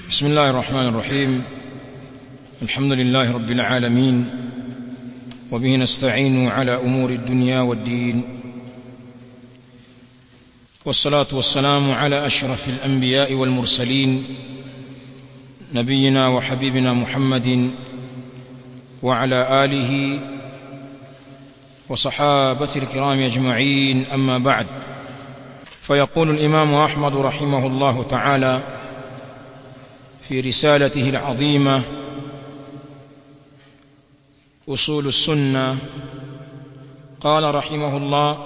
بسم الله الرحمن الرحيم الحمد لله رب العالمين وبه نستعين على امور الدنيا والدين والصلاه والسلام على اشرف الانبياء والمرسلين نبينا وحبيبنا محمد وعلى اله وصحابه الكرام اجمعين اما بعد فيقول الامام احمد رحمه الله تعالى في رسالته العظيمه اصول السنه قال رحمه الله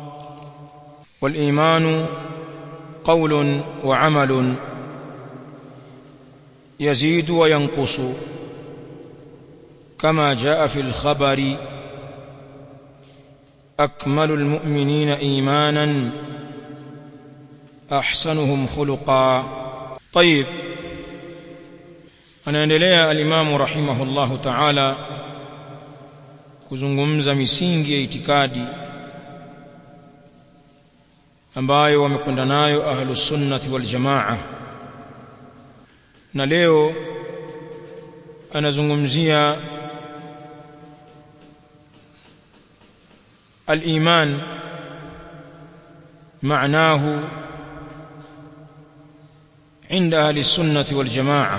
والايمان قول وعمل يزيد وينقص كما جاء في الخبر اكمل المؤمنين ايمانا احسنهم خلقا طيب anaendelea alimamu rahimahullahu ta'ala kuzungumza misingi ya itikadi ambayo wamekwenda nayo ahlus sunnati wal jamaa na leo anazungumzia al-iman معناه عند أهل السنة والجماعة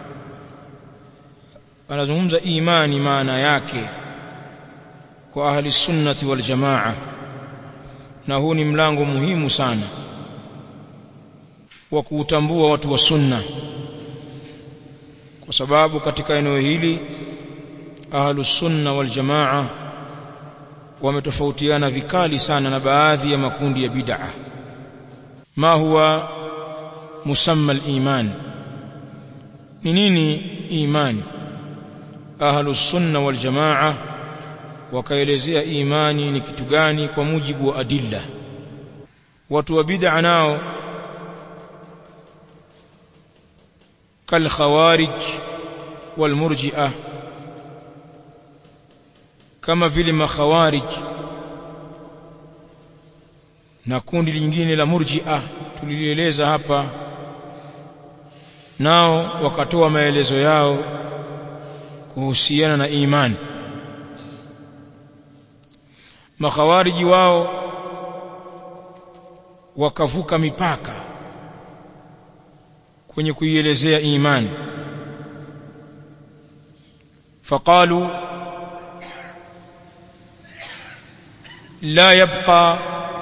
anazungumza imani maana yake kwa ahli sunnati wal jamaa na huu ni mlango muhimu sana wa kuutambua watu wa sunna kwa sababu katika eneo hili ahlu sunna wal jamaa wametofautiana vikali sana na baadhi ya makundi ya bid'a ma huwa musamma al-iman ni nini imani ahlu sunna wal jamaa wakaelezea imani ni kitu gani kwa mujibu wa adilla watu wa bid'a nao kal khawarij wal murji'ah kama vile makhawarij na kundi lingine la murji'ah tulilieleza hapa nao wakatoa maelezo yao kuhusiana na imani makhawariji wao wakavuka mipaka kwenye kuielezea imani faqalu la yabqa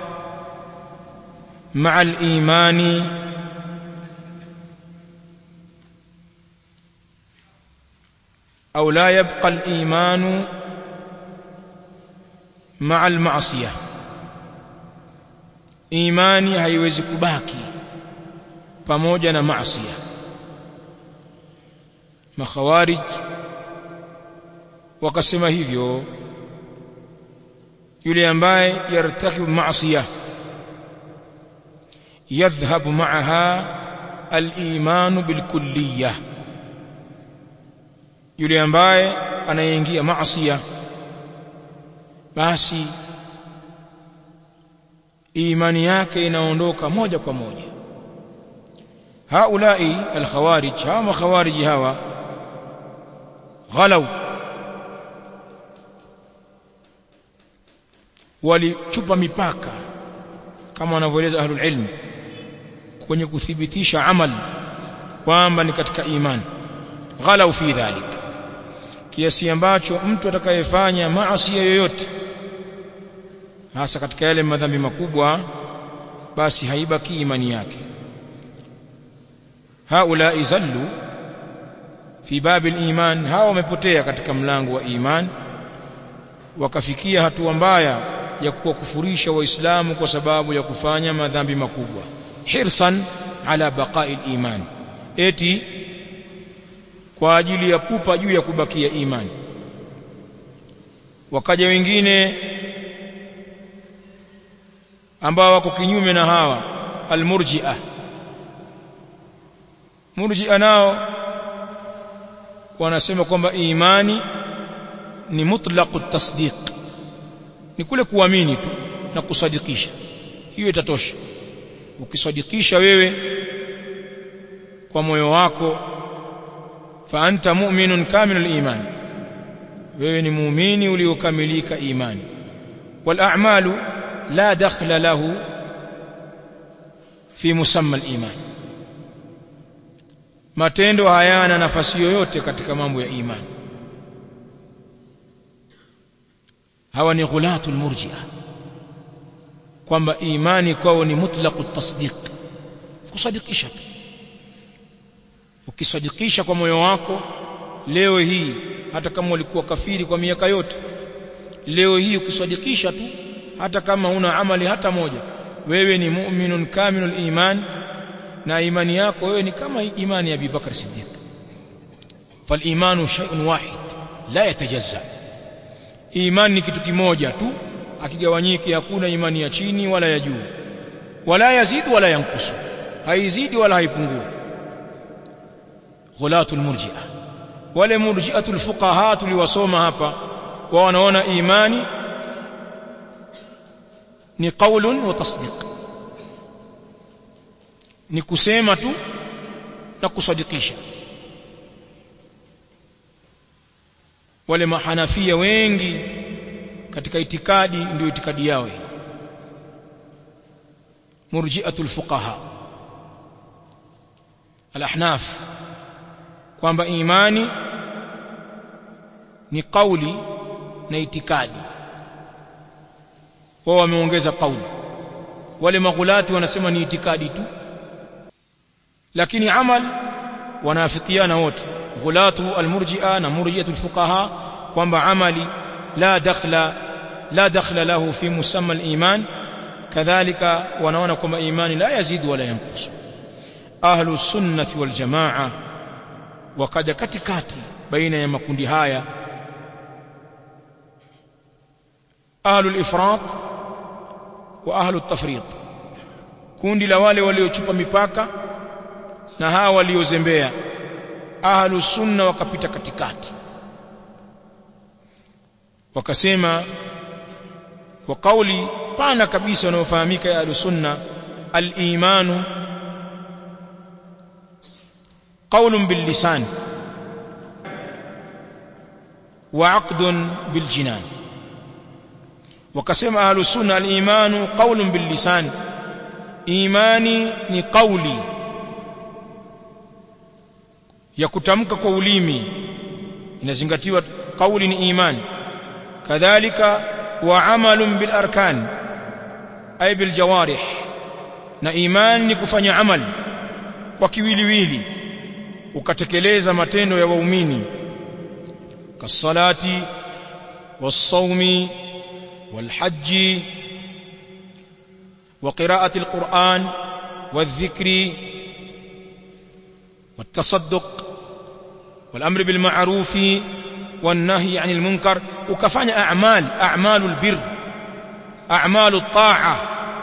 مع الإيمان أو لا يبقى الإيمان مع المعصية imani haiwezi kubaki pamoja na maasiya makhawarij wakasema hivyo yule ambaye yartakibu maasiya yadhhabu ma'aha al-iman bil-kulliyah yule ambaye anayeingia maasiya basi imani yake inaondoka moja kwa moja haulai alkhawarij hawa makhawariji hawa ghalau walichupa mipaka kama wanavyoeleza ahlul ilm kwenye kuthibitisha amal kwamba ni katika imani ghalau fi dhalik kiasi ambacho mtu atakayefanya maasi yoyote hasa katika yale madhambi makubwa basi haibaki imani yake haula izallu fi babi iman hawa wamepotea katika mlango wa iman wakafikia hatua mbaya ya kuwakufurisha waislamu kwa sababu ya kufanya madhambi makubwa hirsan ala baqa'i iman eti kwa ajili ya pupa juu ya kubakia imani wakaja wengine ambao wako kinyume na hawa almurji'ah murji'ah nao wanasema kwamba imani ni mutlaqu tasdiq ni kule kuamini tu na kusadikisha hiyo itatosha ukisadikisha wewe kwa moyo wako fa anta mu'minun kamilul iman wewe ni muumini uliokamilika imani wal a'malu la dakhla lahu fi musamma al iman matendo hayana nafasi yoyote katika mambo ya imani hawa ni ghulatul murji'a kwamba imani kwao ni mutlaqut tasdiq kusadikisha tu ukisadikisha kwa moyo wako leo hii hata kama ulikuwa kafiri kwa miaka yote leo hii ukisadikisha tu hata kama una amali hata moja wewe ni mu'minun kamilul iman na imani yako wewe ni kama imani ya Abu Bakar Siddiq fal imanu shay'un wahid la yatajazza imani ni kitu kimoja tu akigawanyiki hakuna imani ya chini wala ya juu wala yazidu wala yankusu haizidi wala haipungui ghulatul murji'a wale murji'atul fuqaha tuliwasoma hapa wao wanaona imani ni qaulun wa tasdiq ni kusema tu na kusadikisha wale mahanafia wengi katika itikadi ndio itikadi yao hii murji'atul fuqaha al-ahnaf kwamba imani ni kauli na itikadi wao wameongeza kauli wale maghulati wanasema ni itikadi tu lakini amal wanaafikiana wote ghulatu almurji'a na murji'atul fuqaha kwamba amali la dakhla la dakhla lahu fi musamma aliman kadhalika wanaona kwamba imani la yazidu wala yanqusu ahlu sunnati wal jamaa wakaja katikati baina ya makundi haya ahlu al-ifrat wa ahlu at-tafrit kundi la wale waliochupa mipaka na hawa waliozembea ahlu sunna wakapita katikati wakasema kwa kauli pana kabisa wanaofahamika ya ahlu sunna al-imanu قول باللسان وعقد بالجنان وقسم أهل السنة الإيمان قول باللسان إيماني ni قولي ya kutamka kwa ulimi inazingatiwa kauli ni imani kadhalika wa amalun bil arkan ay bil jawarih na imani ni kufanya amali kwa kiwiliwili ukatekeleza matendo ya waumini kasalati wasaumi walhaji وقراءة القرآن والذكر والتصدق والأمر بالمعروف والنهي عن المنكر وكفاني أعمال أعمال البر أعمال الطاعة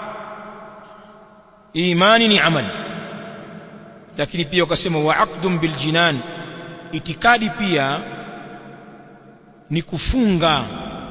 إيمان عمل lakini pia wakasema wa aqdun bil jinan itikadi pia ni kufunga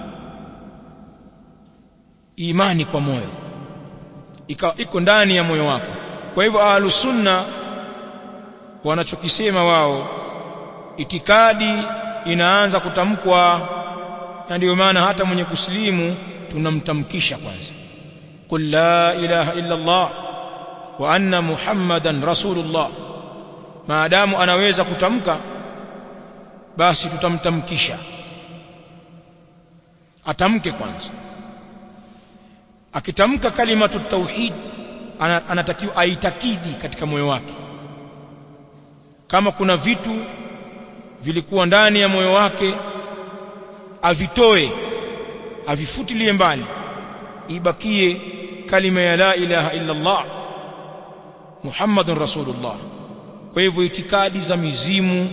imani kwa moyo iko ndani ya moyo wako kwa hivyo ahlus sunna wanachokisema wao itikadi inaanza kutamkwa na ndio maana hata mwenye kusilimu tunamtamkisha kwanza qul la ilaha illa allah wa anna muhammadan rasulullah maadamu anaweza kutamka basi tutamtamkisha atamke kwanza akitamka kalimatu tauhid anatakiwa aitakidi katika moyo wake kama kuna vitu vilikuwa ndani ya moyo wake avitoe avifutilie mbali ibakie kalima ya la ilaha illa Allah Muhammadun Rasulullah kwa hivyo itikadi za mizimu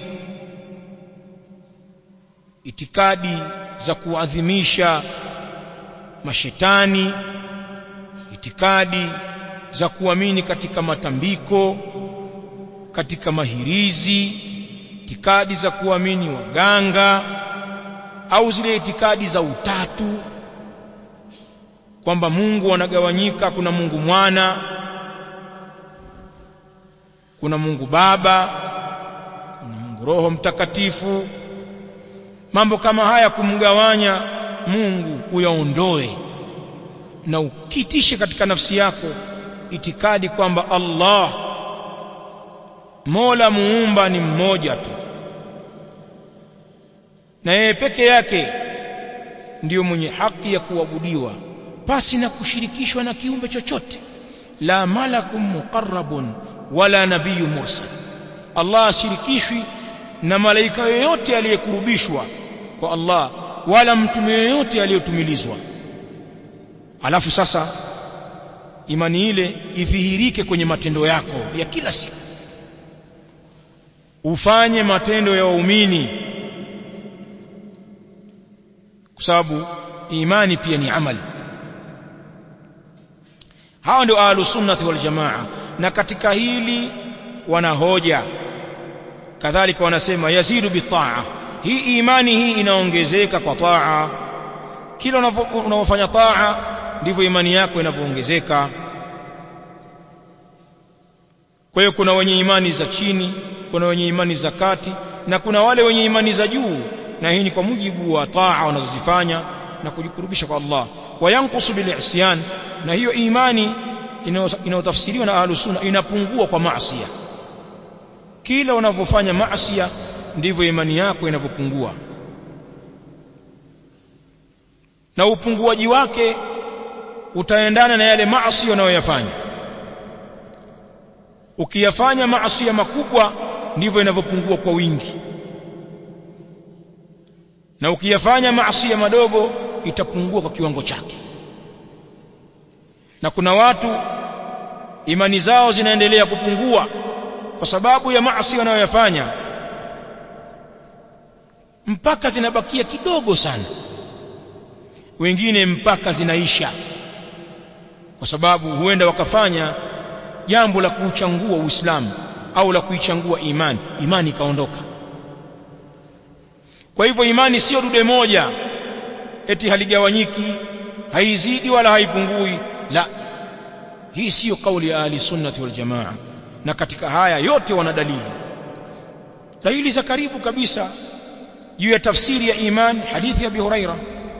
itikadi za kuadhimisha mashetani itikadi za kuamini katika matambiko katika mahirizi itikadi za kuamini waganga au zile itikadi za utatu kwamba Mungu anagawanyika kuna Mungu mwana kuna Mungu Baba kuna Mungu Roho Mtakatifu mambo kama haya kumgawanya Mungu uyaondoe na ukitishe katika nafsi yako itikadi kwamba Allah Mola muumba ni mmoja tu na yeye peke yake ndiyo mwenye haki ya kuabudiwa pasi na kushirikishwa na kiumbe chochote la malakum muqarrabun wala nabiyyu mursal Allah ashirikishwi na malaika yoyote aliyekurubishwa kwa Allah wala mtume yoyote aliyotumilizwa alafu sasa imani ile idhihirike kwenye matendo yako ya kila siku ufanye matendo ya waumini kwa sababu imani pia ni amali hawa ndio ahlus sunnati wal jamaa na katika hili wanahoja kadhalika wanasema yazidu bitaa hii imani hii inaongezeka kwa taa kila unavyofanya taa ndivyo imani yako inavyoongezeka kwa hiyo kuna wenye imani za chini kuna wenye imani za kati na kuna wale wenye imani za juu na hii ni kwa mujibu wa taa wanazozifanya na kujikurubisha kwa Allah wayanqusu bil isyan na hiyo imani inayotafsiriwa na ahlus sunna inapungua kwa maasi kila unavyofanya maasi ndivyo imani yako inavyopungua na upunguaji wake utaendana na yale maasi unayoyafanya ukiyafanya maasi makubwa ndivyo inavyopungua kwa wingi na ukiyafanya maasi madogo itapungua kwa kiwango chake na kuna watu imani zao zinaendelea kupungua kwa sababu ya maasi wanayoyafanya mpaka zinabakia kidogo sana wengine mpaka zinaisha kwa sababu huenda wakafanya jambo la kuuchangua Uislamu au la kuichangua imani imani ikaondoka kwa hivyo imani sio dude moja eti haligawanyiki haizidi wala haipungui la hii siyo kauli ya ahli sunnati wal jamaa na katika haya yote wana dalili dalili za karibu kabisa juu ya tafsiri ya iman hadithi ya Abi Huraira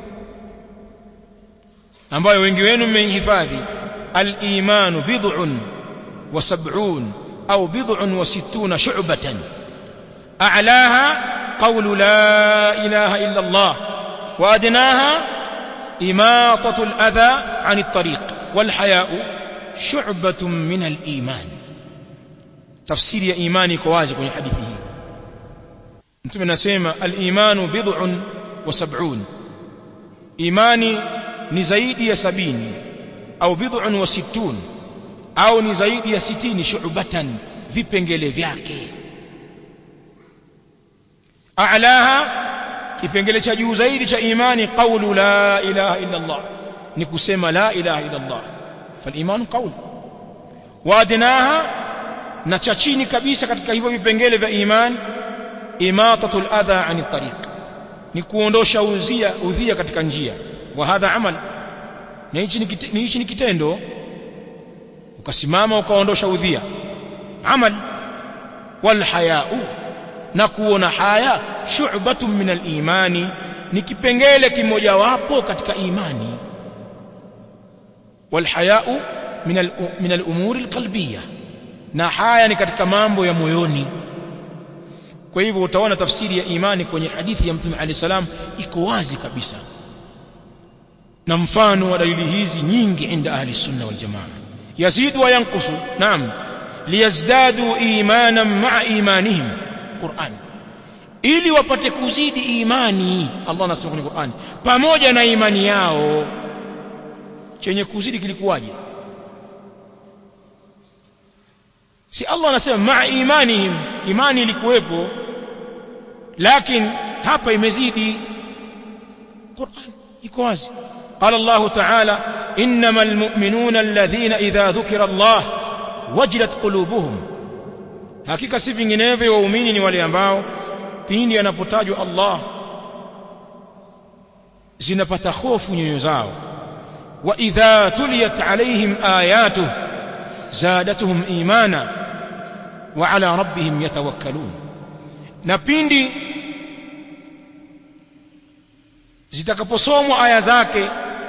ambayo wengi wenu mmehifadhi al-imanu bid'un wa sab'un au bid'un wa sittuna shu'batan a'laha qawlu la ilaha illa Allah wa adnaha imatatu al-adha 'an at-tariq wal haya'u shu'batun min al-iman tafsiri ya imani iko wazi kwenye hadithi hii mtume anasema al-imanu bid'un wa sab'un imani ni zaidi ya sabini au bid'un wa sittun au ni zaidi ya sitini shu'batan vipengele vyake a'laha kipengele cha juu zaidi cha imani qawlu la ilaha illa Allah ni kusema la ilaha illa Allah fal qawl wa adnaha na cha chini kabisa katika hivyo vipengele vya imani imatatul adha ani tariq ni kuondosha udhia udhia katika njia wa hadha amal na hichi ni hichi ni kitendo ukasimama ukaondosha udhia amal wal haya'u na kuona haya shu'batun min al-imani ni kipengele kimojawapo katika imani wal haya'u min al min al-umuri al-qalbiyya na haya ni katika mambo ya moyoni kwa hivyo utaona tafsiri ya imani kwenye hadithi ya mtume alayhi salam iko wazi kabisa na mfano wa dalili hizi nyingi inda ahli sunna wal jamaa yazidu wa yanqusu naam liyazdadu imanan ma'a imanihim Qur'an ili wapate kuzidi imani Allah anasema kwenye Qur'an pamoja na imani yao chenye kuzidi kilikuwaje si Allah anasema ma'a imanihim imani ilikuwepo lakini hapa imezidi Qur'an iko wazi قال الله تعالى إنما المؤمنون الذين إذا ذكر الله وجلت قلوبهم hakika si vinginevyo waumini ni wale ambao pindi anapotajwa Allah zinapata hofu nyoyo zao wa idha tuliyat alaihim ayatuh zadatuhum imana wa ala rabbihim yatawakkalun na pindi zitakaposomwa aya zake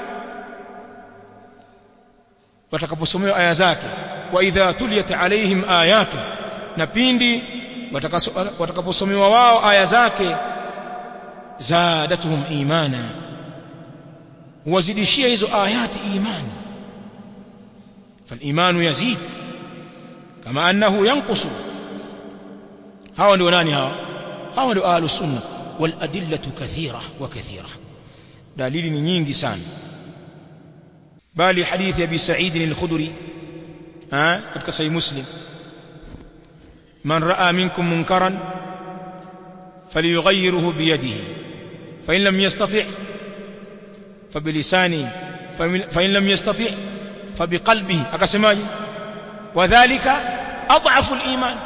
watakaposomewa aya zake wa idha tuliyat alaihim ayatu na pindi watakaposomewa wao aya zake zadatuhum imana wazidishia hizo ayati imani فالايمان يزيد كما انه ينقص هاو ndio nani hao hao ndio ahlus sunna wal adillatu kathira wa kathira dalili ni nyingi sana bali hadithi ya bi sa'id al-khudri ha katika sahih muslim man raa minkum munkaran falyughayyirhu bi yadihi fa in lam yastati' fa bi lisani fa in lam yastati' fa bi qalbihi akasemaje wadhālika adhafu al-iman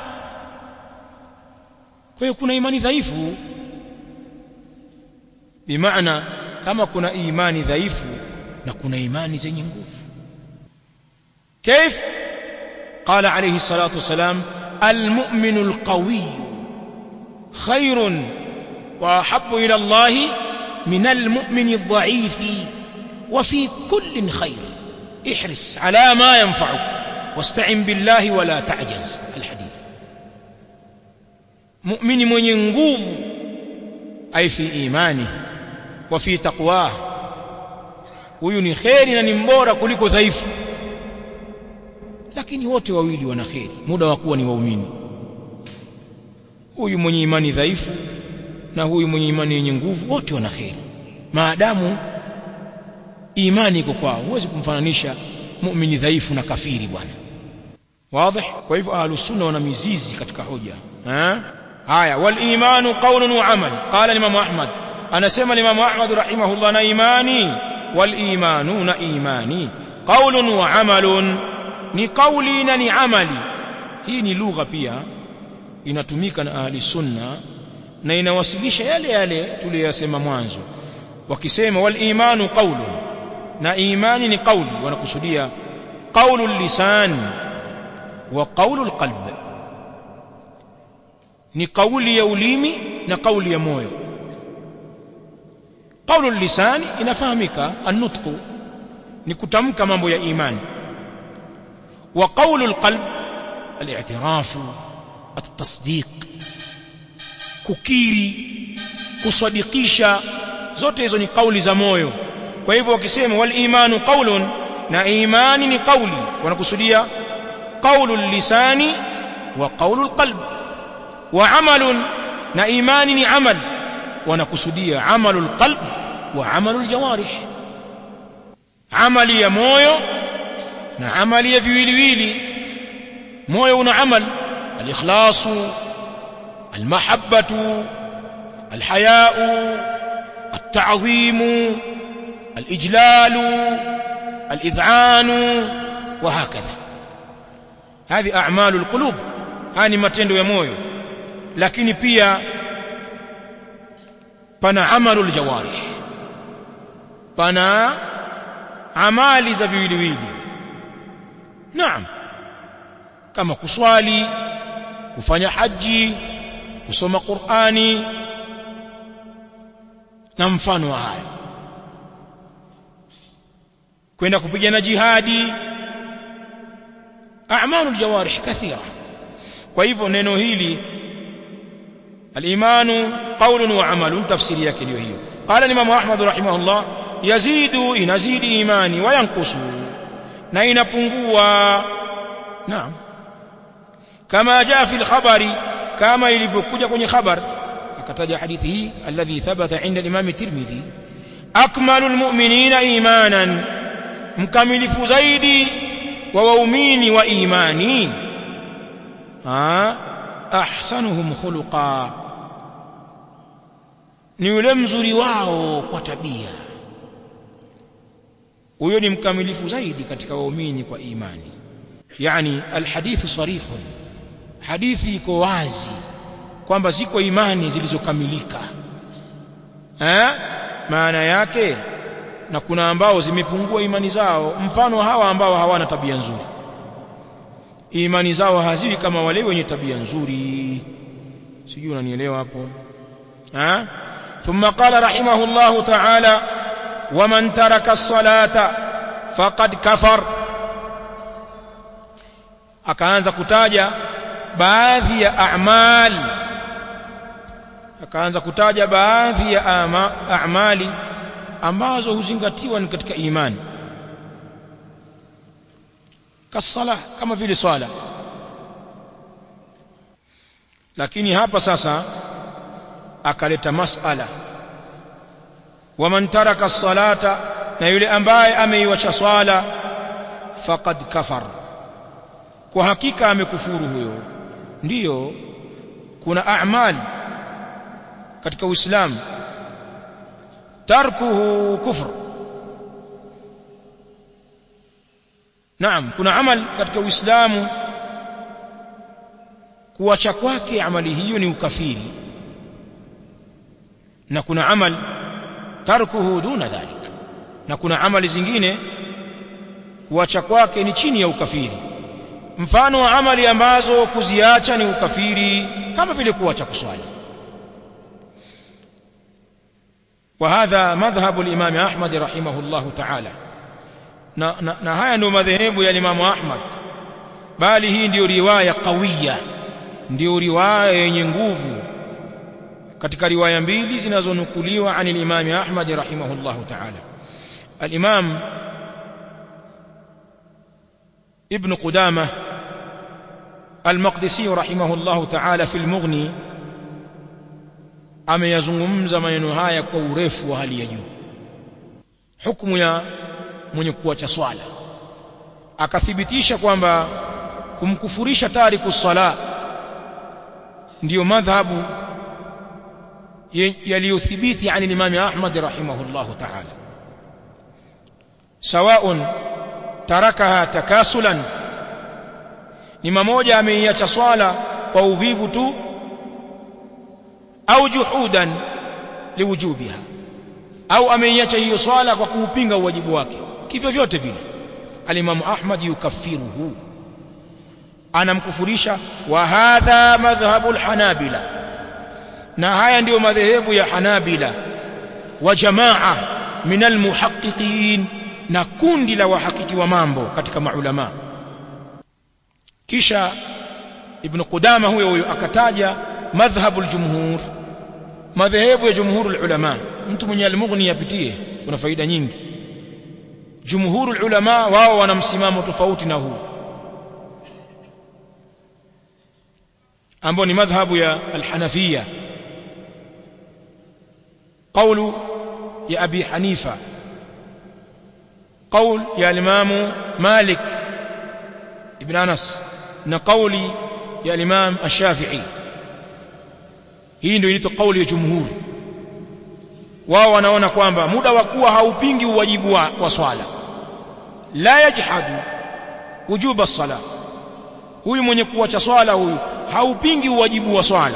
kwa hiyo kuna imani dhaifu bimaana kama kuna imani dhaifu na kuna imani zenye nguvu كيف قال عليه الصلاة والسلام المؤمن القوي خير وأحب إلى الله من المؤمن الضعيف وفي كل خير احرص على ما ينفعك واستعن بالله ولا تعجز الحديث مؤمن من ينقوف أي في إيمانه وفي تقواه huyu ni kheri na ni mbora kuliko dhaifu lakini wote wawili wana kheri muda wa kuwa ni waumini huyu mwenye imani dhaifu na huyu mwenye imani yenye nguvu wote wana kheri maadamu imani iko kwao huwezi kumfananisha muumini dhaifu na kafiri bwana wazi kwa hivyo ahlus sunna wana mizizi katika hoja ha haya wal imanu qawlun wa amal qala imam ahmad anasema imam ahmad rahimahullah na imani wal imanu na imani qawlun wa amalun ni kauli na ni amali hii ni lugha pia inatumika na ahli sunna na inawasilisha yale yale tuliyosema mwanzo wakisema wal imanu qawlun na imani ni kauli wanakusudia qawlu lisan wa qawlu alqalb ni kauli ya ulimi na kauli ya moyo qawlu lisan inafahamika an-nutqu ni kutamka mambo ya imani wa qawlu alqalb al-i'tiraf at-tasdiq kukiri kusadikisha zote hizo ni kauli za moyo kwa hivyo wakisema wal imanu qawlun na imani ni kauli wanakusudia qawlu lisani wa qawlu alqalb wa amalun na imani ni amal wanakusudia amalu alqalb wa amalu aljawarih amali ya moyo na amali ya viwiliwili moyo una amal alikhlasu almahabbatu alhayau التعظيم الإجلال الإذعان وهكذا هذه أعمال القلوب هذه matendo ya moyo lakini pia pana amalu aljawarih pana amali za viwiliwili naam kama kuswali kufanya haji kusoma Qur'ani na mfano wa hayo kwenda kupigana jihadi a'malul jawarih kathira kwa hivyo neno hili al-imanu qawlun wa amalun tafsiri yake ndio hiyo qala imam ahmad rahimahullah yazidu inazidi imani wa yanqusu na inapungua naam kama jaa fi al-khabari kama ilivyokuja kwenye khabar akataja hadithi hii alladhi thabata inda al-imam tirmidhi akmalul mu'minina imanan mkamilifu zaidi wa waumini wa imani ha ahsanuhum khuluqa ni yule mzuri wao kwa tabia huyo ni mkamilifu zaidi katika waumini kwa imani yani alhadithu sarihun hadithi iko wazi kwamba ziko imani zilizokamilika eh maana yake na kuna ambao zimepungua imani zao mfano hawa ambao hawana tabia nzuri imani zao haziwi kama wale wenye tabia nzuri sijui unanielewa hapo ha ثم قال رحمه الله تعالى ومن ترك الصلاة فقد كفر akaanza kutaja baadhi ya a'mal akaanza kutaja baadhi ya a'mali ambazo huzingatiwa ni katika imani kasala kama vile swala lakini hapa sasa akaleta masala waman taraka salata na yule ambaye ameiacha swala faqad kafar kwa hakika amekufuru huyo ndiyo kuna a'mal katika uislamu tarkuhu kufr naam kuna amal katika uislamu kuacha kwake amali hiyo ni ukafiri na kuna amal tarkuhu duna dhalik na kuna amali zingine kuacha kwake ni chini ya ukafiri mfano wa amali ambazo kuziacha ni ukafiri kama vile kuacha kuswali وهذا مذهب الإمام أحمد رحمه الله تعالى na, na, na haya ndio madhehebu ya Imam Ahmad bali hii ndio riwaya qawiya ndio riwaya yenye nguvu katika riwaya mbili zinazonukuliwa an al-Imam Ahmad rahimahullah ta'ala al-Imam Ibn Qudamah al-Maqdisi rahimahullah ta'ala fi al-Mughni ameyazungumza maneno haya kwa urefu wa hali ya juu hukumu ya mwenye kuacha swala akathibitisha kwamba kumkufurisha tariku sala ndiyo madhhabu yaliyothibiti an Imam Ahmad rahimahullah ta'ala sawa'un tarakaha takasulan ni mmoja ameiacha swala kwa uvivu tu au juhudan liwujubiha au ameiacha hiyo swala kwa kuupinga uwajibu wake kivyo vyote vile alimamu Ahmad yukaffiruhu anamkufurisha wa hadha madhhabul hanabila na haya ndiyo madhehebu ya hanabila wa jamaa min almuhaqqiqin na kundi la wahakiki wa mambo katika maulama kisha ibn Qudama huyo huyo akataja madhhabul jumhur madhehebu ya jumhurul ulama mtu mwenye al-mughni apitie kuna faida nyingi jumhurul ulama wao wana msimamo tofauti na huu ambao ni madhhabu ya al-hanafiyya قول يا أبي حنيفة قول يا الإمام مالك ابن أنس نقول يا الإمام الشافعي hii ndio inaitwa kauli ya jumhur wao wanaona kwamba muda wa kuwa haupingi uwajibu wa, wa swala la yajhadu wujuba sala huyu mwenye kuacha swala huyu haupingi uwajibu wa swala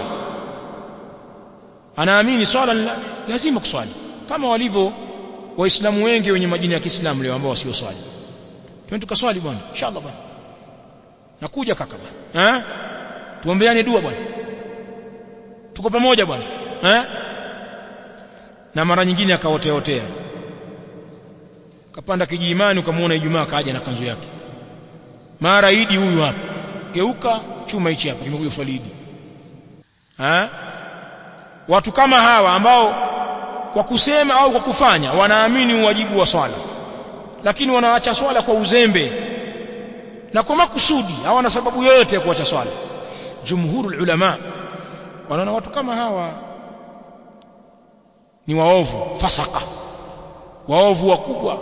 anaamini swala lazima kuswali kama walivyo waislamu wengi wenye majina ya Kiislamu leo ambao wasio swali twende tukaswali bwana inshallah bwana nakuja kaka bwana eh tuombeane dua bwana tuko pamoja bwana eh na mara nyingine akaoteotea kapanda kijiimani ukamwona Ijumaa kaja na kanzu yake mara idi huyu hapa geuka chuma hichi hapa kimekuja swalidi eh watu kama hawa ambao kwa kusema au kwa kufanya wanaamini uwajibu wa swala lakini wanaacha swala kwa uzembe na kwa makusudi hawana sababu yoyote ya kuacha swala jumhurul ulama wanaona watu kama hawa ni waovu fasaka waovu wakubwa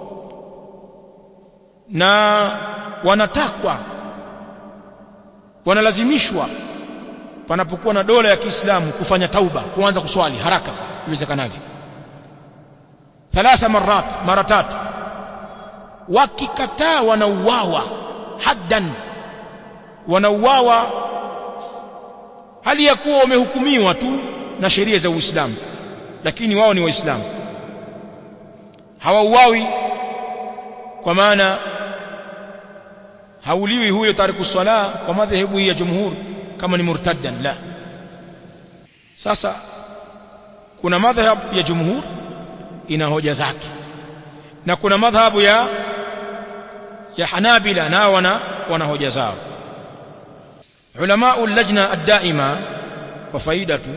na wanatakwa wanalazimishwa panapokuwa na dola ya Kiislamu kufanya tauba kuanza kuswali haraka iwezekanavyo thalatha marat mara tatu wakikataa wanauawa haddan wanauawa hali ya kuwa wamehukumiwa tu na sheria za Uislamu lakini wao ni waislamu hawauawi kwa maana hauliwi huyo tariku swala kwa madhehebu ya jumhur kama ni murtaddan la sasa kuna madhhab ya jumhur ina hoja zake na kuna madhhabu ya ya Hanabila nao wana wana hoja zao ulama lajna ad-daima kwa faida tu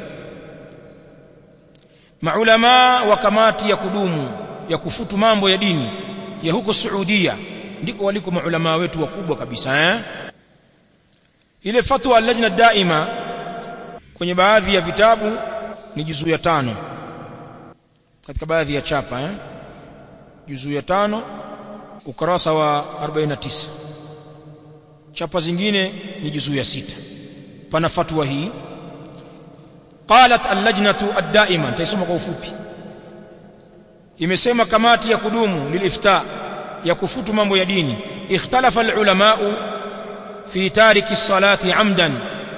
maulama wa kamati ya kudumu ya kufutu mambo ya dini ya huko Saudia ndiko waliko maulama wetu wakubwa kabisa eh ile fatwa lajna daima kwenye baadhi ya vitabu ni juzuu ya tano katika baadhi ya chapa eh juzuu ya tano ukurasa wa 49 chapa zingine ni juzuu ya sita pana fatwa hii qalat al-lajnatu ad-daima taisoma kwa ufupi imesema kamati ya kudumu lilifta ya kufutu mambo ya dini ikhtalafa al-ulama fi tariki as-salati amdan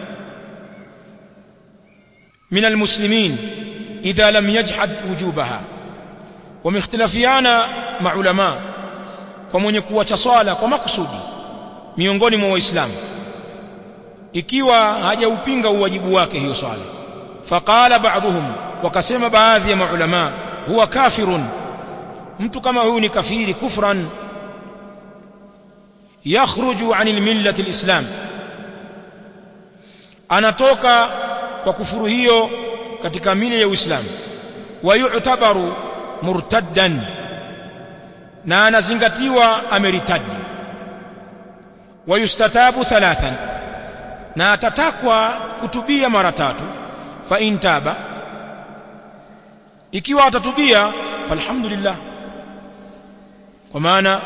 من المسلمين إذا لم يجحد وجوبها ومختلفيانا مع علماء ومن kuacha swala kwa makusudi miongoni mwa waislamu ikiwa hajaupinga uwajibu wake hiyo swala faqala ba'dhum wakasema baadhi ya maulama huwa kafirun mtu kama huyu ni kafiri kufran yakhruju 'anil millati alislam anatoka kwa kufuru hiyo katika mila ya Uislamu wa yu'tabaru murtaddan na anazingatiwa ameritadi wa yustatabu thalathan na atatakwa kutubia mara tatu fa in taba ikiwa atatubia falhamdulillah kwa maana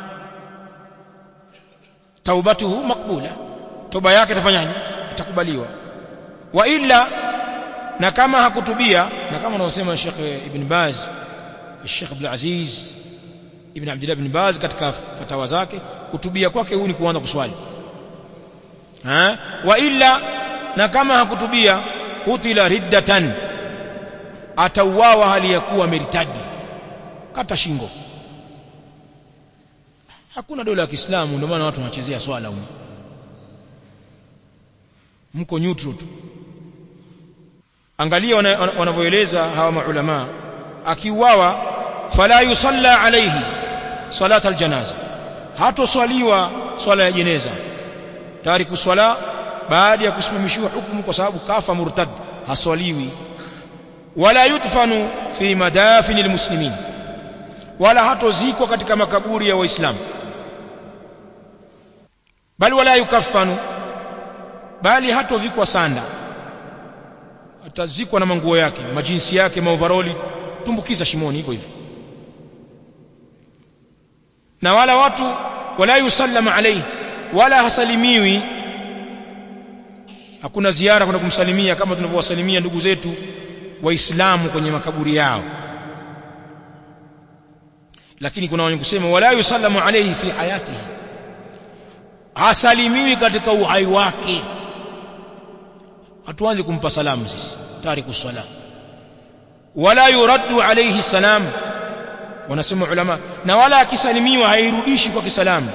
taubatuhu makbula toba yake itafanyaje itakubaliwa wa illa na kama hakutubia na kama anavyosema Sheikh Ibn Baz Sheikh Abdul Aziz Ibn Abdullah Ibn Baz katika fatawa zake kutubia kwake huyu ni kuanza kuswali ha wa illa na kama hakutubia utila riddatan atauawa hali ya kuwa meritadi kata shingo hakuna dola ya Kiislamu ndio maana watu wanachezea swala huko mko neutral tu angalia wanavyoeleza hawa maulama akiuawa fala yusalla alayhi salat aljanaza hatoswaliwa swala ya jeneza tariku swala baada ya kusimamishiwa hukumu kwa sababu kafa murtad haswaliwi wala yudfanu fi madafini almuslimin wala hatozikwa katika makaburi ya waislamu bali wala yukaffanu bali hatovikwa sanda atazikwa na manguo yake majinsi yake maovaroli tumbukiza shimoni hivyo hivyo na wala watu wala yusallama alayhi wala hasalimiwi hakuna ziara kwenda kumsalimia kama tunavyowasalimia ndugu zetu waislamu kwenye makaburi yao lakini kuna wenye kusema wala yusallamu alayhi fi hayatihi hasalimiwi katika uhai wake hatuanze kumpa salamu sisi tariku sala wala yuraddu alayhi salam wanasema ulama na wala akisalimiwa hairudishi kwa kisalamu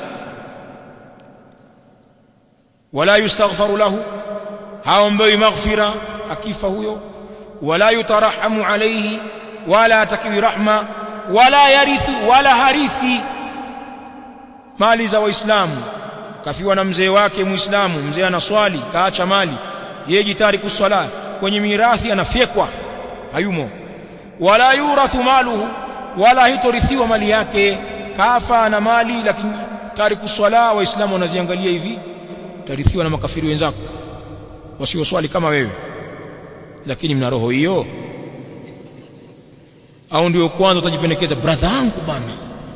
wala yustaghfaru lahu haombewi maghfira akifa huyo wala yutarahamu alayhi wala atakiwi rahma wala yarithu wala harithi mali za waislamu kafiwa na mzee wake muislamu mzee anaswali kaacha mali yeye jitari kuswala kwenye mirathi anafyekwa hayumo wala yurathu maluhu wala hitorithiwa mali yake kafa na mali lakini tariku swala waislamu wanaziangalia hivi tarithiwa na makafiri wenzako wasioswali kama wewe lakini mna roho hiyo au ndio kwanza utajipendekeza brother yangu bana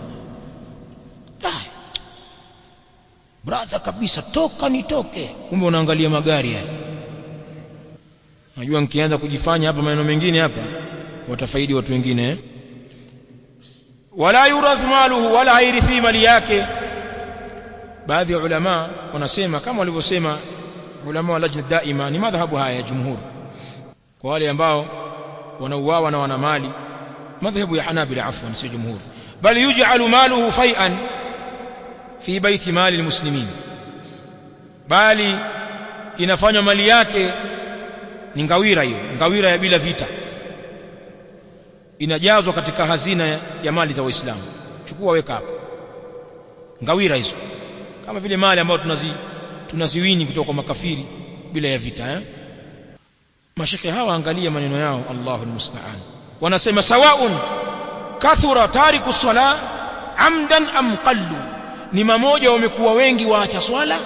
brother kabisa toka nitoke kumbe unaangalia magari haya najua nikianza kujifanya hapa maneno mengine hapa watafaidi watu wengine eh? wala yurath maluhu wala hairithi mali yake baadhi ya ulama wanasema kama walivyosema ulama wa lajna daima ni madhhabu haya ya jumhur kwa wale ambao wanauawa na wana mali madhhabu ya hanabila afwan si jumhur bal yuj'alu maluhu fai'an fi baiti mali almuslimin bali inafanywa mali yake ni ngawira hiyo ngawira ya bila vita inajazwa katika hazina ya mali za waislamu chukua weka hapo ngawira hizo kama vile mali ambayo tunazi tunaziwini kutoka kwa makafiri bila ya vita eh mashekhe hawa angalia maneno yao Allahu almusta'an wanasema sawaun kathura tariku sala amdan am qallu ni mamoja wamekuwa wengi waacha swala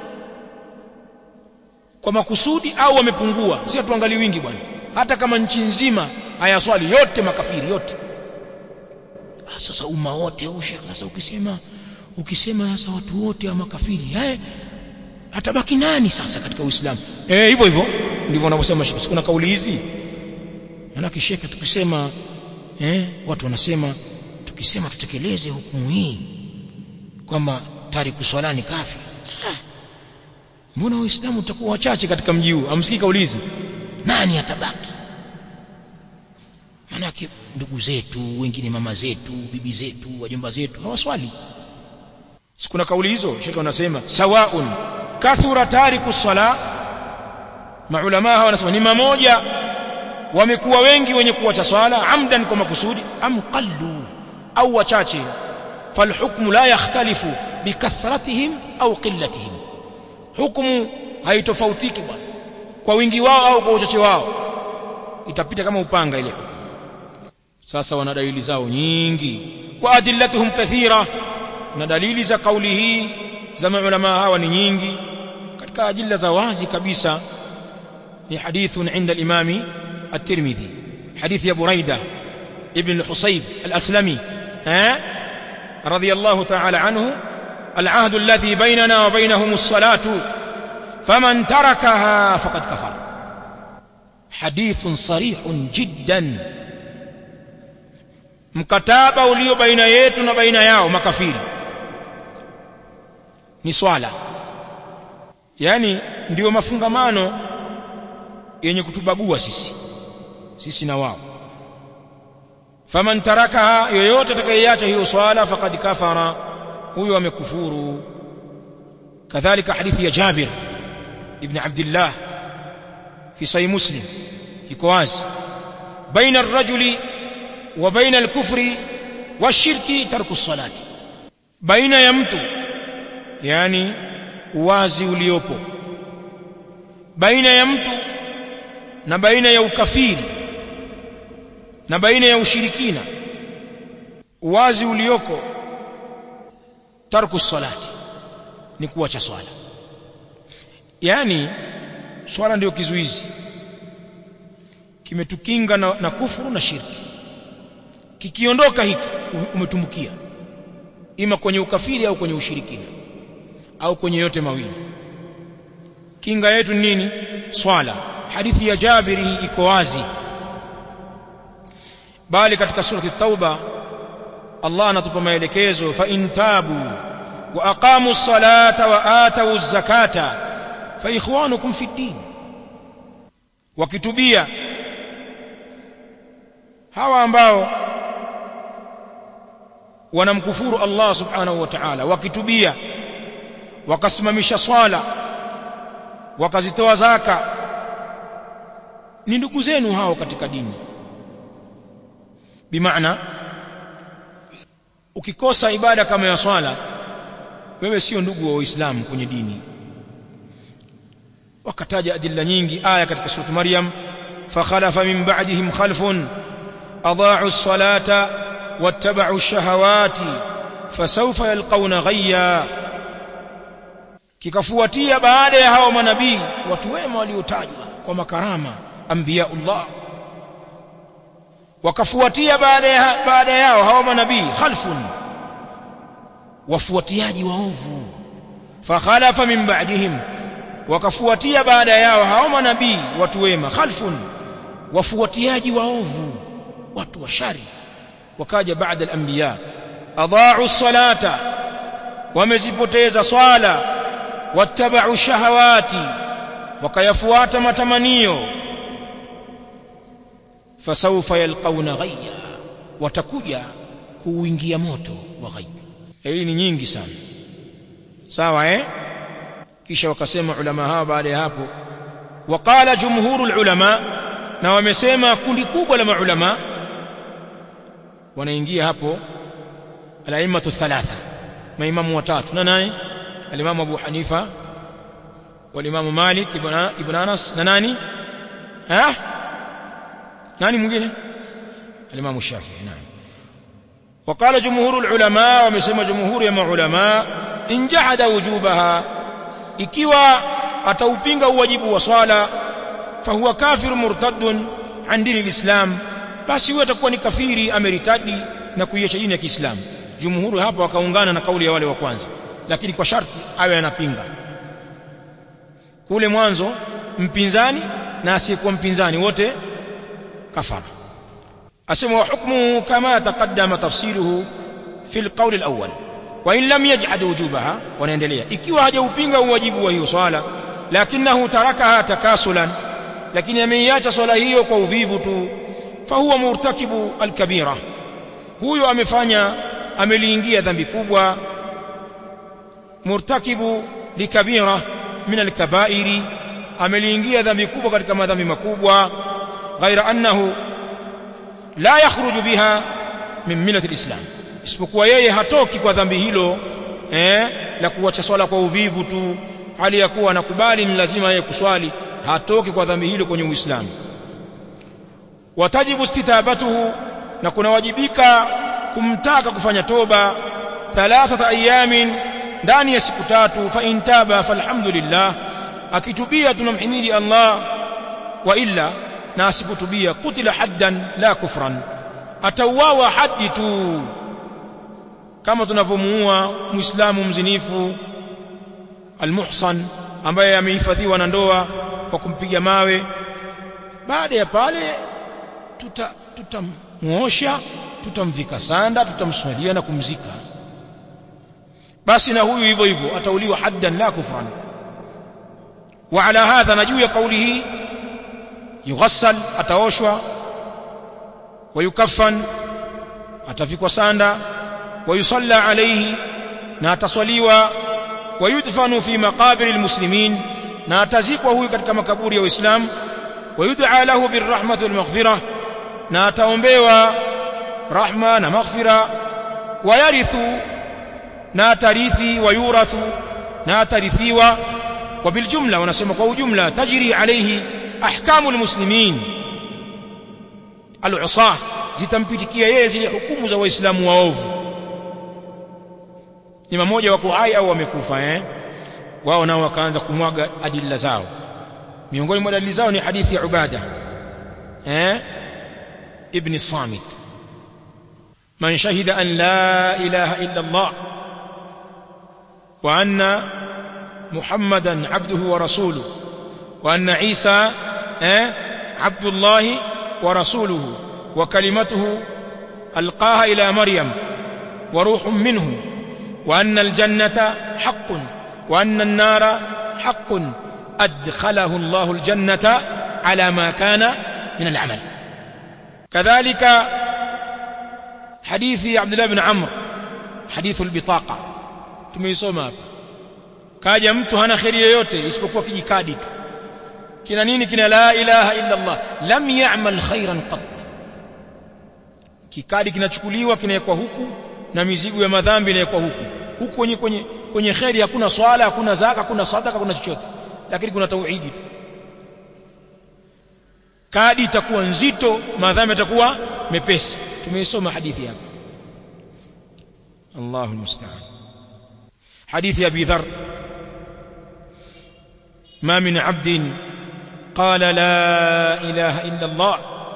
kwa makusudi au wamepungua si tuangalie wingi bwana hata kama nchi nzima haya swali yote makafiri yote ah, sasa umma wote au sasa ukisema ukisema sasa watu wote wa makafiri eh atabaki nani sasa katika Uislamu eh hivyo hivyo ndivyo wanavyosema shekhi kuna kauli hizi maana kisheka tukisema eh watu wanasema tukisema tutekeleze hukumu hii kwamba tariku swala ni kafi ah. mbona waislamu tutakuwa wachache katika mji huu amsikii kauli hizi nani atabaki manake ndugu zetu wengine mama zetu bibi zetu wajomba zetu hawaswali sikuna kauli hizo shekhi wanasema sawaun kathura tariku sala maulama hawa wanasema ni mamoja wamekuwa wengi wenye kuacha swala amdan kwa makusudi am qallu au wachache falhukmu la yakhtalifu bikathratihim au qillatihim hukumu haitofautiki bwana kwa wingi wao au kwa uchache wao itapita kama upanga ile hukumu sasa wana dalili zao nyingi wa adillatuhum kathira na dalili za kauli hii za maulama hawa ni nyingi katika ajilla za wazi kabisa ni hadithun inda al-imami at-Tirmidhi hadith ya Buraida ibn al-Husayb al-Aslami ha radiyallahu ta'ala anhu العهد الذي بيننا وبينهم الصلاة فمن تركها فقد كفر حديث صريح جدا mkataba ulio baina yetu na baina yao makafiri ni swala yani ndiyo mafungamano yenye kutubagua sisi sisi na wao faman tarakaha yoyote atakayeacha hiyo swala faqad kafara huyo amekufuru kadhalika hadithi ya Jabir ibn Abdullah fi sahih Muslim iko wazi baina ar-rajuli wa baina al-kufri washirki tarku salati baina ya mtu yani uwazi uliopo baina ya mtu na baina ya ukafiri na baina ya ushirikina uwazi ulioko tarku salati ni kuacha swala yani swala ndio kizuizi kimetukinga na, na kufuru na shirki kikiondoka hiki umetumbukia ima kwenye ukafiri au kwenye ushirikina au kwenye yote mawili kinga yetu nini swala hadithi ya Jabiri iko wazi bali katika surati tauba Allah anatupa maelekezo fa intabu wa aqamu salata wa atu zakata fa ikhwanukum fi din wakitubia hawa ambao wanamkufuru Allah subhanahu wa ta'ala wakitubia wakasimamisha swala wakazitoa zaka ni ndugu zenu hao katika dini bimaana ukikosa ibada kama ya swala wewe sio ndugu wa Uislamu kwenye dini wakataja adilla nyingi aya katika sura Maryam fakhalafa min ba'dihim khalfun adaa'u as-salata wattaba'u ash-shahawati fasawfa yalqawna ghayya kikafuatia baada ya hao manabii watu wema waliotajwa kwa makarama anbiyaullah wakafuatia baada ya baada yao hao manabii khalfun wafuatiaji waovu fakhalafa min ba'dihim wakafuatia baada yao hao manabii watu wema khalfun wafuatiaji waovu watu wa shari wakaja baada al-anbiya adaa'u salata wamezipoteza swala wattaba'u shahawati wakayafuata matamanio fasawfa yalqauna ghayya watakuja kuingia moto wa ghayb hii ni nyingi sana sawa eh kisha wakasema ulama hawa baada ya hapo waqala jumhurul ulama na wamesema kundi kubwa la maulama wanaingia hapo al-a'immatu thalatha maimamu watatu na nani al-imam Abu Hanifa wal-imam Malik ibn ibn Anas na nani ha nani mwingine al-imam Shafi'i nani وقال جمهور العلماء ومسمى جمهور يا علماء إن جحد وجوبها ikiwa ataupinga uwajibu wa swala fahuwa kafir murtaddun an dini alislam basi huyo atakuwa ni kafiri ameritadi na kuiacha dini ya Kiislamu jumhuri hapa wakaungana na kauli ya wale wa kwanza lakini kwa sharti awe anapinga kule mwanzo mpinzani na asiyekuwa mpinzani wote kafara asema wa hukmu kama taqaddama tafsiruhu fi alqawl alawwal wa in lam yajhad wujubaha wanaendelea ikiwa hajaupinga uwajibu wa hiyo swala lakinahu tarakaha takasulan lakini ameiacha swala hiyo kwa uvivu tu fahuwa murtakibu alkabira huyo amefanya ameliingia dhambi kubwa murtakibu likabira min alkabairi ameliingia dhambi kubwa katika madhambi makubwa ghaira annahu la yakhruju biha min millati alislam isipokuwa yeye hatoki kwa dhambi hilo eh la kuacha swala kwa uvivu tu hali ya kuwa anakubali ni lazima yeye kuswali hatoki kwa dhambi hilo kwenye uislamu watajibu istitabatuhu na kunawajibika kumtaka kufanya toba thalathata ayamin ndani ya siku tatu fa intaba falhamdulillah akitubia tunamhimidi Allah wa illa na asipotubia kutila haddan la kufran atauawa haddi tu kama tunavyomuua muislamu mzinifu almuhsan ambaye amehifadhiwa na ndoa kwa kumpiga mawe baada ya pale tutamuosha tuta tutamvika sanda tutamswalia na kumzika basi na huyu hivyo hivyo atauliwa haddan la kufran wa ala hadha na juu ya kauli hii yughassal ataoshwa wayukaffan atafikwa sanda wayusalla alayhi na ataswaliwa wayudfanu fi maqabir almuslimin na atazikwa huyu katika makaburi ya waislamu wayud'a lahu birrahmati walmaghfirah na ataombewa rahma na maghfira wayarithu na atarithi wayurathu na atarithiwa وبالجمله wanasema kwa ujumla tajri alayhi ahkamu almuslimin al-usah zitampitikia yeye zile hukumu za waislamu waovu ni mmoja wako hai au wamekufa eh wao nao wakaanza kumwaga adilla zao miongoni mwa dalili zao ni hadithi ya ubada eh ibn samit man shahida an la ilaha illa allah wa anna محمدا عبده ورسوله وأن عيسى عبد الله ورسوله وكلمته ألقاها إلى مريم وروح منه وأن الجنة حق وأن النار حق أدخله الله الجنة على ما كان من العمل كذلك حديث عبد الله بن عمرو حديث البطاقة tumeisoma hapa kaja mtu hana kheri yoyote isipokuwa kijikadi tu kina nini kina la ilaha illa Allah lam ya'mal khairan qat kikadi kinachukuliwa kinawekwa huku na mizigo ya madhambi inawekwa huku huku kwenye kwenye kwenye kheri hakuna swala hakuna zaka hakuna sadaka hakuna chochote lakini kuna tauhidi tu kadi itakuwa nzito madhambi yatakuwa mepesi tumeisoma hadithi hapa Allahu musta'an حديث أبي ذر ما من عبد قال لا إله إلا الله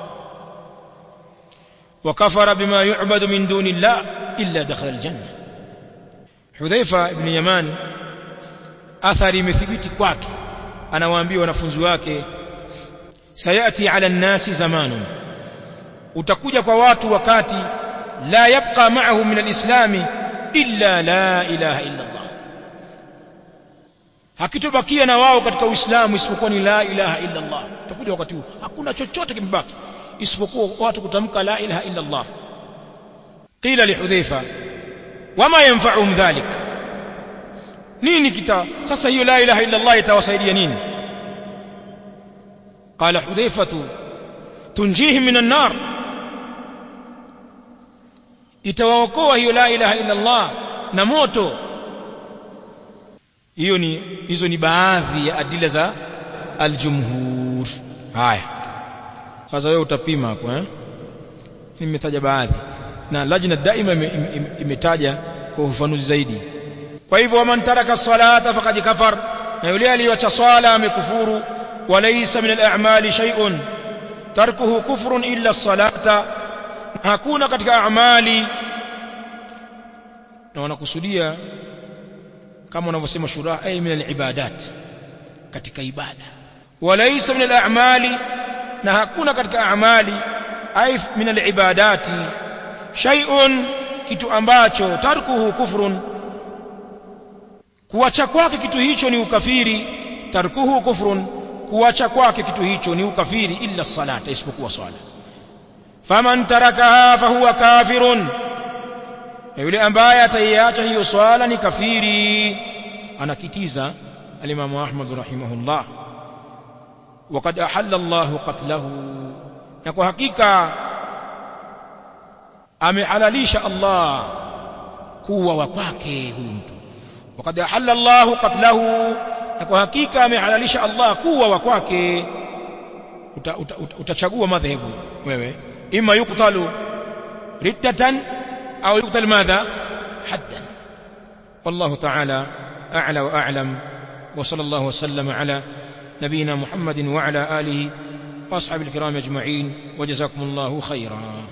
وكفر بما يعبد من دون الله إلا دخل الجنة حذيفة بن يمان أثري مثبت كواك أنا وأنبي ونفنز wake سيأتي على الناس زمان utakuja kwa watu wakati la yabqa ma'ahu min al-islam illa la ilaha illa Allah hakitobakia na wao katika uislamu isipokuwa ni la ilaha illa Allah utakuja wakati huu hakuna chochote kimebaki isipokuwa watu kutamka la ilaha illa Allah qila li hudhaifa wama yanfa'uhum dhalik nini kita sasa hiyo la ilaha illa Allah itawasaidia nini قال حذيفة تنجيهم من النار itawaokoa hiyo la ilaha illa Allah na moto hiyo ni hizo ni baadhi ya adila za aljumhur haya sasa wewe utapima hapo eh nimetaja baadhi na lajna daima imetaja kwa ufafanuzi zaidi kwa hivyo man taraka salata faqad kafar na yule aliyoacha swala amekufuru walaysa min al-a'mali shay'un tarkuhu kufrun illa as-salata hakuna katika a'mali na wanakusudia kama wanavyosema shura ay min al-ibadat katika ibada walaysa min al-a'mali na hakuna katika a'mali ay min al-ibadati shay'un kitu ambacho tarkuhu kufrun kuacha kwake kitu hicho ni ukafiri tarkuhu kufrun kuacha kwake kitu hicho ni ukafiri illa salata isipokuwa swala faman tarakaha fahuwa kafirun yule ambaye ataiacha hiyo swala ni kafiri anakitiza alimamu ahmad rahimahullah وقد أحل الله قتله na kwa hakika amehalalisha Allah kuwa wa kwake huyu mtu وقد أحل الله قتله na kwa hakika amehalalisha Allah kuwa wa kwake utachagua madhehebu wewe ima yuktalu riddatan au yuktal madha haddan wallahu ta'ala a'la wa a'lam wa sallallahu wa sallama ala نبينا محمد وعلى آله وأصحاب الكرام أجمعين وجزاكم الله خيرا